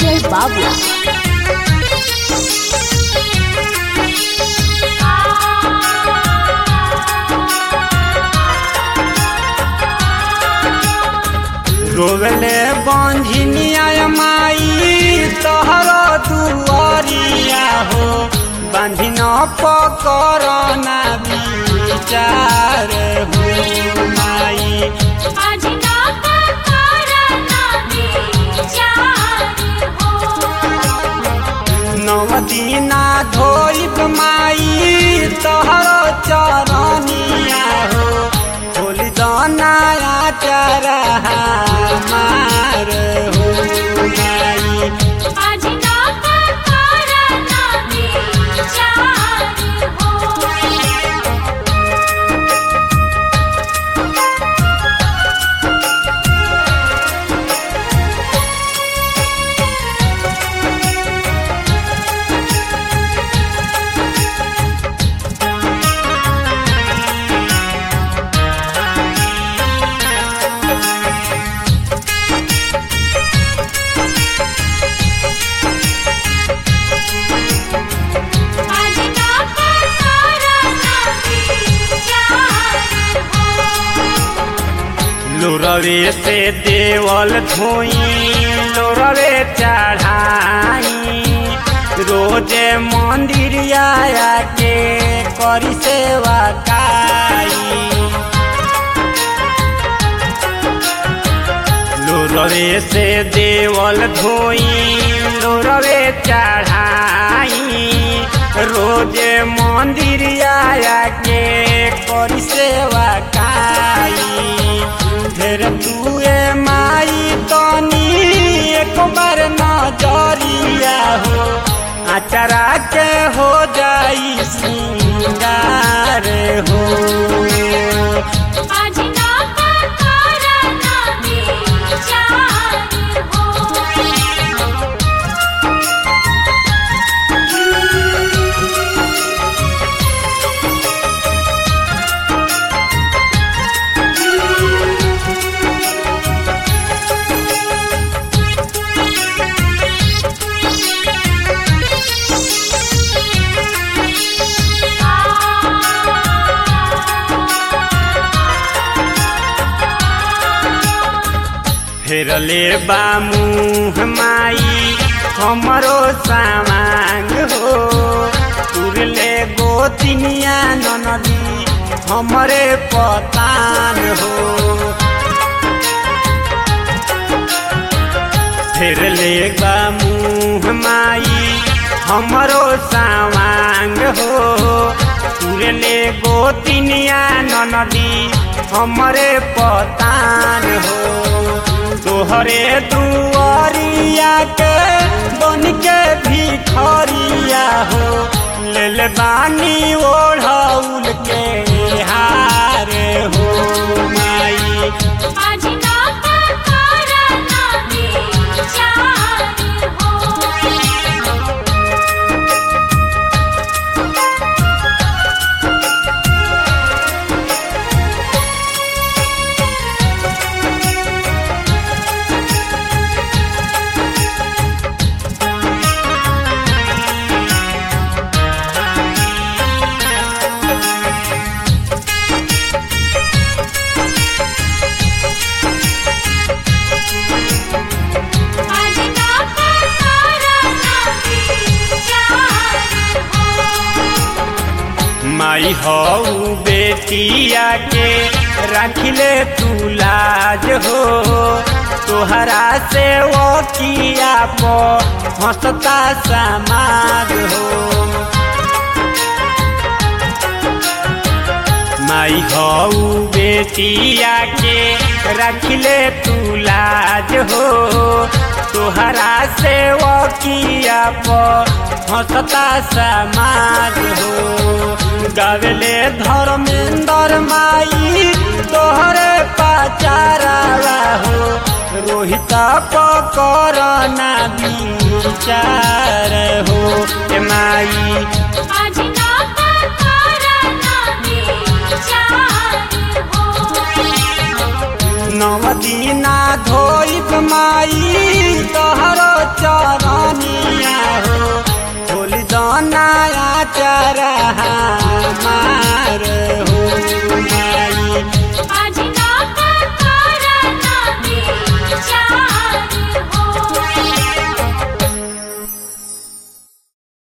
Vijay Babla. रोगले बंझिनिया माई तोहर दुआरिया हो बंधिन पकर ना विचार हो माई नवदीना धोइब माई तोहर चरनिया हो होली दनाया चरहा मार हो माई लोरवे से देवल धोई लोरवे चढ़ाई रोजे मंदिर आया के करी सेवा काई लोरवे से देवल धोई लोरवे चढ़ाई रोजे मंदिर आया के करी सेवा काई फिर तुए माई तनी एक बार नजरिया हो अचरा के हो जाई सिंगार हो फेरले बा मुँह माई हमरो सामांग हो तुरले गोतिनिया ननदी हमरे पतान हो फेरले बा मुँह माई हमरो सामांग हो तुरले गोतिनिया ननदी हमरे पतान हो तोहरे दुआरिया के बन के भिखरिया हो ले ले बानी ओढ़ौल के हार हो माई माई हऊ बेटिया के रखले तू लाज हो तोहरा से वो किया पो हंसता समाज हो माई हऊ बेटिया के रखले तू लाज हो तोहरा से वो किया पो हंसता समाज हो गावेले धर्मेंद्र माई तोहरे पाचारा हो रोहित पकड़ना विचार हो ए माई आज ना करना विचार हो नवदीना धोइब माई तोहरो चर जहाँ